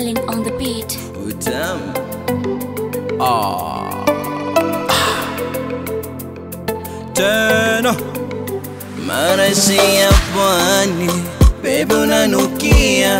Darling on the beat. utamu ah. tena marashi ya pwani bebe unanukia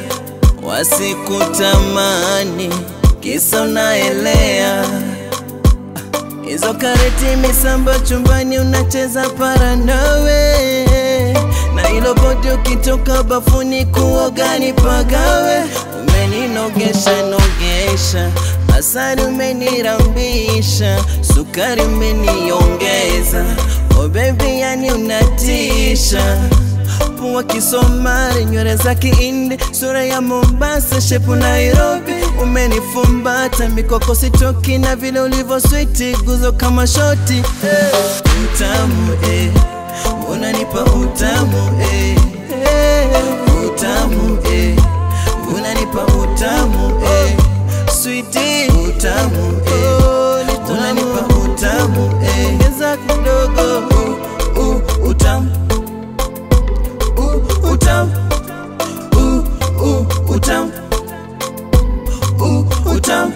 wasikutamani kisa unaelea hizo kareti misamba chumbani unacheza para nawe na ilo bodi ukitoka bafuni kuogani pagawe umeninogesha nogesha asali umenirambisha sukari umeniongeza oh baby yani unatisha pua Kisomali, nywele za Kihindi, sura ya Mombasa, shepu Nairobi. Umenifumbata mikoko sitoki, na vile ulivyo switi, guzo kama shoti hey. Utamu eh, unanipa utamu eh, hey. Utamu eh, unanipa utamu eh, sweetie utamu eh, unanipa utamu eh, ongeza kidogo uh, uh, utamu uh, utam uh, uh, utam uh, utam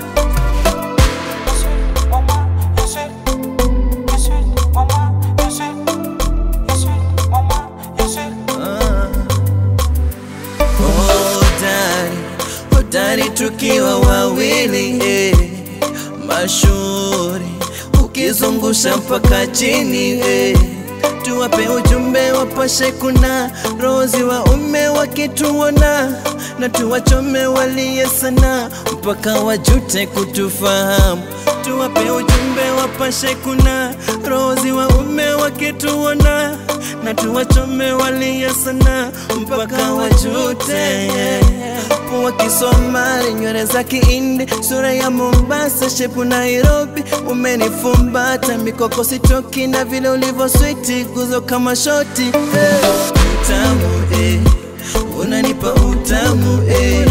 hodari hodari tukiwa wawili eh, mashuhuri ukizungusha mpaka chini eh, tuwape ujumbe wapashe kuna rozi wa ume wakituona na tuwachome walie sana mpaka wajute kutufahamu tuwape ujumbe wapashe kuna rozi wa ume wakituona na tuwachome walie sana mpaka wajute pua Kisomali, nywele za Kihindi, sura ya Mombasa, shepu Nairobi. Umenifumbata mikoko sitoki, na vile ulivyo switi, guzo kama shoti hey. Utamu eh, unanipa utamu eh,